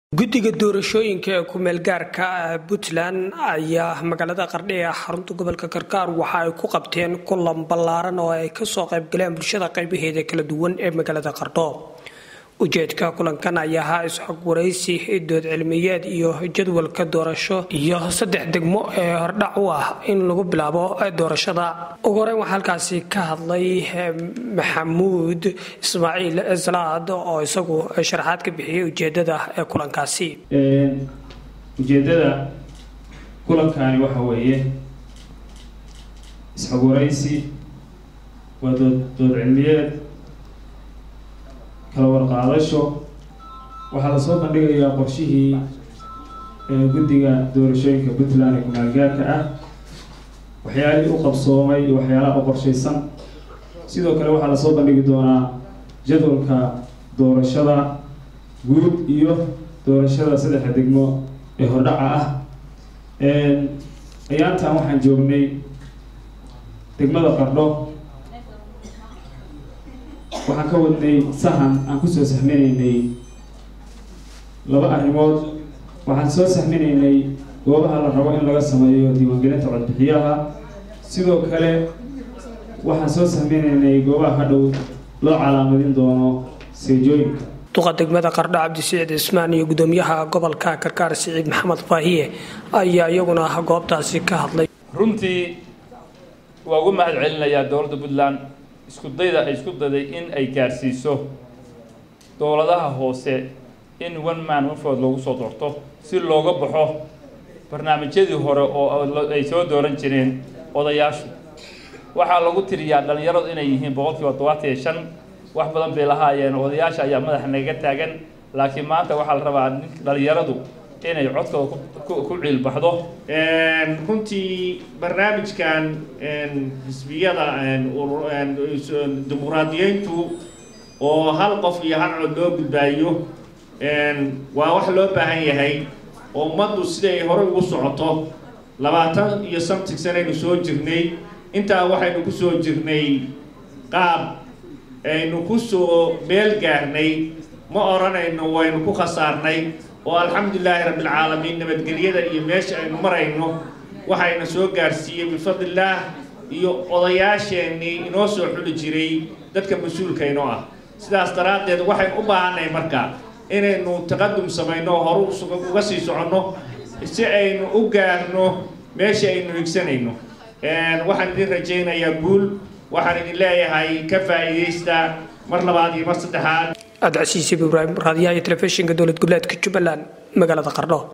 guddiga doorashooyinka ee ku-meelgaarka ah puntland ayaa magaalada qardhi ee xarunta gobolka karkaar waxa ay ku qabteen kulan ballaaran oo ay kasoo qaybgaleen bulshada qaybaheeda kala duwan ee magaalada qardho ujeedka kulankan ayaa ahaa isxog waraysi dood cilmiyeed iyo jadwalka doorasho iyo saddex degmo ee hordhac u ah in lagu bilaabo doorashada ugu horeyn waxaa halkaasi ka hadlay maxamuud ismaaciil salaad oo isagu sharaxaad ka bixiyay ujeedada ee kulankaasi ujeedada kulankani waxa weeye isxog waraysi waa dood dood cilmiyeed kala warqaadasho waxaa lasoo bandhigayaa qorshihii guddiga doorashooyinka puntland ee ku-maalgaarka ah waxyaalihii u qabsoomay iyo waxyaalaha u qorshaysan sidoo kale waxaa lasoo bandhigi doonaa jadwalka doorashada guud iyo doorashada saddexda degmo ee hordhaca ah ayaantan waxaan joognay degmada qardho waxaan ka wadnay sahan aan kusoo sahminaynay laba arrimood waxaan soo sahminaynay goobaha la rabo in laga sameeyo diiwaangelinta codbixiyaha sidoo kale waxaan soo sahminaynay goobaha hadhow loo calaamadin doono seejooyinka duqa degmada qardho cabdisiciid cismaan iyo gudoomiyaha gobolka karkaar siciid maxamed faahiye ayaa iyaguna goobtaasi ka hadlay runtii waa ugu mahad celinayaa dowladda puntland isku dayda ay isku dayday in ay gaarsiiso dowladaha hoose in one man one vote loogu soo doorto si looga baxo barnaamijyadii hore oo ay soo dooran jireen odayaashu waxaa lagu tiriyaa dhallinyaradu inay yihiin boqolkiiba todobaatan iyo shan wax badan bay lahaayeen odayaasha ayaa madaxa naga taagan laakiin maanta waxaa la rabaa dhallinyaradu inay codkooda ku ciilbaxdo runtii barnaamijkan xisbiyada dimuqraadiyeyntu oo hal qof iyo hal cod loo gudbaayo waa wax loo baahan yahay oo ummaddu siday horey ugu socoto labaatan iyo somtig sanaynu soo jirnay intaa waxaynu ku soo jirnay qaab aynu ku soo meel gaarnay ma odhanayno waynu ku khasaarnay oo alxamdulilaahi rabbilcaalamiin nabadgelyada iyo meesha aynu marayno waxayna soo gaarsiiyey bifadlillaah iyo odayaasheenii inoo soo xuli jiray dadka mas-uulkaynoo ah sidaas daraaddeed waxaynu u baahannahay marka inaynu taqadum samayno horu uga sii soconno si aynu u gaarno meesha aynu higsanayno waxaan idin rajaynayaa guul waxaan idin leeyahay ka faa'iidaysta mar labaad iyo mar saddexaad cabdicasiis ibraahim raadiyaha iyo telefishinka dowlad goboleedka jubbaland magaalada qardho